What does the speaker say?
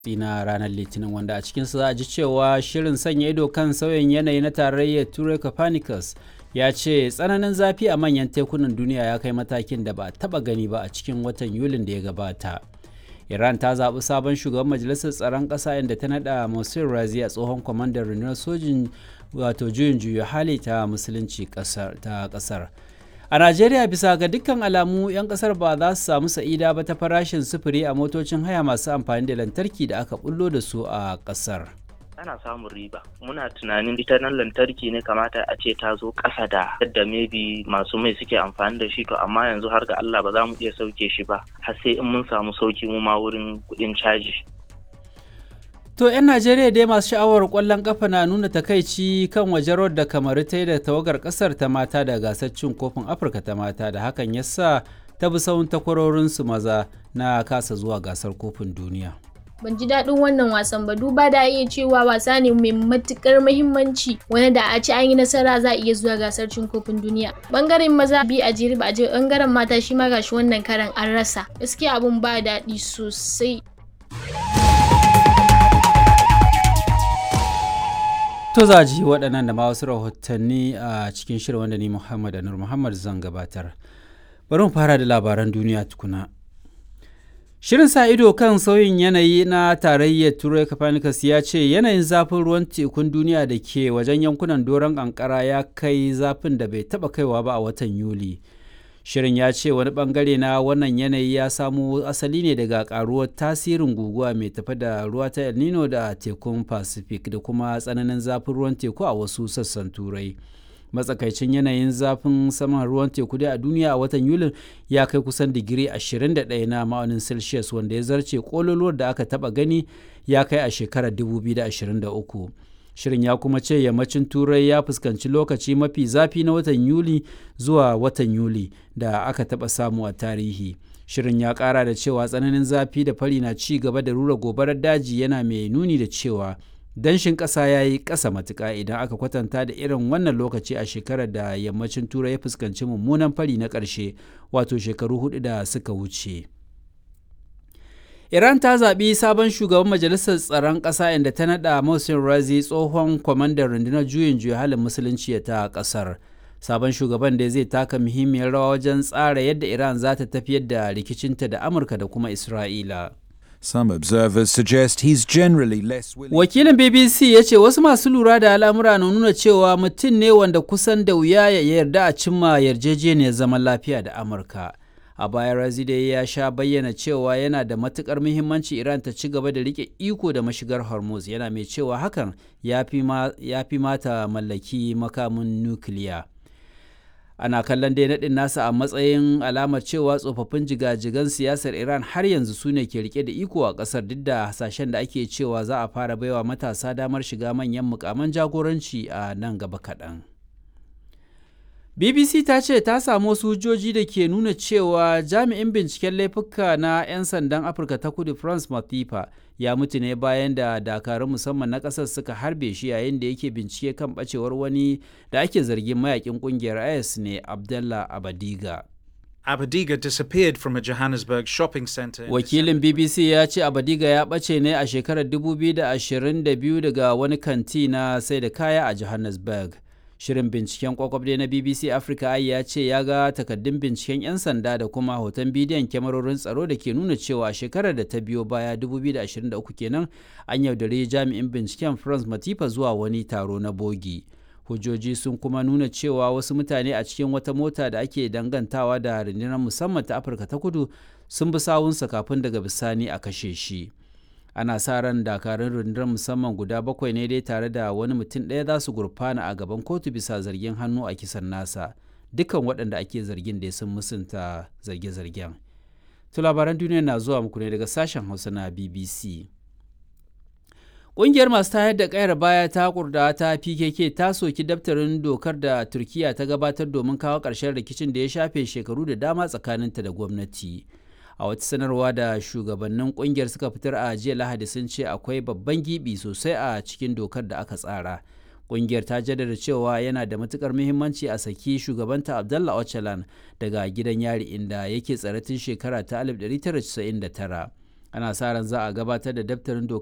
na ranar litinin wanda a cikinsa za a ji cewa shirin sanya ido kan sauyin yanayi na tarayyar turai copernicus ya ce tsananin zafi a manyan tekunan duniya ya kai matakin da ba a taba gani ba a cikin watan yulin da ya gabata iran ta zaɓi sabon shugaban majalisar tsaron ƙasa inda ta naɗa Mohsen razi a tsohon kwamandan rundunar sojin wato juyin juya hali ta musulunci ta ƙasar a najeriya bisa ga dukkan alamu 'yan kasar ba za su samu sa'ida ba ta farashin sufuri a motocin haya masu amfani da lantarki da aka bullo da su a kasar ana samun riba muna tunanin ita nan lantarki ne kamata a ce ta zo ƙasa da yadda maybe masu mai suke amfani da shi to amma yanzu har ga Allah ba za mu iya sauke shi ba har sai in mun samu sauki mu ma wurin kuɗin caji To 'yan Najeriya dai masu sha'awar ƙwallon ƙafa na nuna takaici kan wajen da kamaru ta yi da tawagar ƙasar ta mata da gasar cin kofin Afirka ta mata da hakan ya sa ta bi sahun takwarorinsu maza na kasa zuwa gasar kofin duniya. ban ji daɗin wannan wasan ba duba da iya cewa wasa ne mai matukar muhimmanci wani da a ci an yi nasara za a iya zuwa gasar cin kofin duniya bangaren maza bi a jere ba a je bangaren mata shi ma gashi wannan karan an rasa gaskiya abun ba daɗi sosai To za ji waɗannan da ma wasu rahotanni a cikin shirin wanda ni Muhammad Anur Muhammad zan gabatar. Bari mu fara da labaran duniya tukuna. Shirin sa ido kan sauyin yanayi na tarayyar Turai Copernicus ya ce yanayin zafin ruwan tekun duniya da ke wajen yankunan doron kankara ya kai zafin da bai taɓa kaiwa ba a watan Yuli. Shirin ya ce wani bangare na wannan yanayi ya samo asali ne daga karuwar tasirin guguwa mai tafi da ruwa ta El Nino da tekun Pacific da kuma tsananin zafin ruwan teku a wasu sassan Turai. Matsakaicin yanayin zafin saman ruwan teku dai a duniya a watan Yulin ya kai kusan digiri 21 na ma'aunin Celsius wanda ya zarce kololuwar da aka taba gani ya kai a shekarar 2023. shirin ya kuma ce yammacin turai ya fuskanci lokaci mafi zafi na watan yuli zuwa watan yuli da aka taɓa samu a tarihi shirin ya ƙara da cewa tsananin zafi da fari na ci gaba da rura gobarar daji yana mai nuni da cewa danshin ƙasa ya yi ƙasa matuƙa idan aka kwatanta da irin wannan lokaci a shekarar da yammacin turai ya fuskanci mummunan fari na ƙarshe wato shekaru hudu da suka wuce. Iran ta zaɓi sabon shugaban majalisar tsaron ƙasa inda ta naɗa Mohsen Razi tsohon kwamandan rundunar juyin juya halin musulunci ta ƙasar. Sabon shugaban da zai taka muhimmiyar rawa wajen tsara yadda Iran za ta tafiyar da rikicinta da Amurka da kuma Isra'ila. Some observers suggest he's generally less willing. Wakilin BBC ya ce wasu masu lura da al'amura na nuna cewa mutum ne wanda kusan da wuya ya yarda a cimma yarjejeniyar zaman lafiya da Amurka. a baya razide ya sha bayyana cewa yana da matukar muhimmanci iran ta ci gaba da rike iko da mashigar hormuz yana mai cewa hakan ya fi mata mallaki makamin nukiliya ana kallon dai naɗin nasa a matsayin alamar cewa tsofaffin jigajigan siyasar iran har yanzu su ne ke rike da iko a ƙasar duk da hasashen da ake cewa za a fara baiwa matasa damar shiga manyan mukaman jagoranci a nan gaba kaɗan. BBC ta ce ta samu wasu hujjoji da ke nuna cewa jami'in binciken laifuka na 'yan sandan Afirka ta kudu France Matifa ya mutu ne bayan da dakarun musamman na ƙasar suka harbe shi yayin da yake bincike kan ɓacewar wani da ake zargin mayakin ƙungiyar IS ne Abdallah Abadiga. Abadiga disappeared from a Johannesburg shopping center. Wakilin BBC ya ce Abadiga ya ɓace ne a shekarar 2022 daga wani kanti na sai da kaya a Johannesburg. Shirin binciken kwakwabde na BBC Africa ai ya ce ya ga takaddun binciken 'yan sanda da kuma hoton bidiyon kyamarorin tsaro da ke nuna cewa shekarar da ta biyo baya 2023 kenan an yaudare jami'in binciken France Matifa zuwa wani taro na bogi. Hujjoji sun kuma nuna cewa wasu mutane a cikin wata mota da ake dangantawa da rundunar musamman ta Afirka ta kudu sun bi sawunsa kafin daga bisani a kashe shi. ana sa ran dakarun rundunar musamman guda bakwai ne dai tare da wani mutum ɗaya za su gurfana a gaban kotu bisa zargin hannu a kisan nasa dukkan waɗanda ake zargin da sun musunta zarge-zargen to labaran duniya na zuwa muku ne daga sashen hausa na bbc Ƙungiyar masu tayar da ƙayar baya ta kurda ta PKK ta soki daftarin dokar da Turkiya ta gabatar domin kawo ƙarshen rikicin da ya shafe shekaru da dama tsakaninta da gwamnati. a wata sanarwa da shugabannin kungiyar suka fitar a jiya lahadi sun ce akwai babban gibi sosai a cikin dokar da aka tsara kungiyar ta jaddada cewa yana da matukar muhimmanci a saki shugabanta abdallah ocalan daga gidan yari inda yake tsare tun shekara ta 1999 ana sa ran za a gabatar da daftarin doka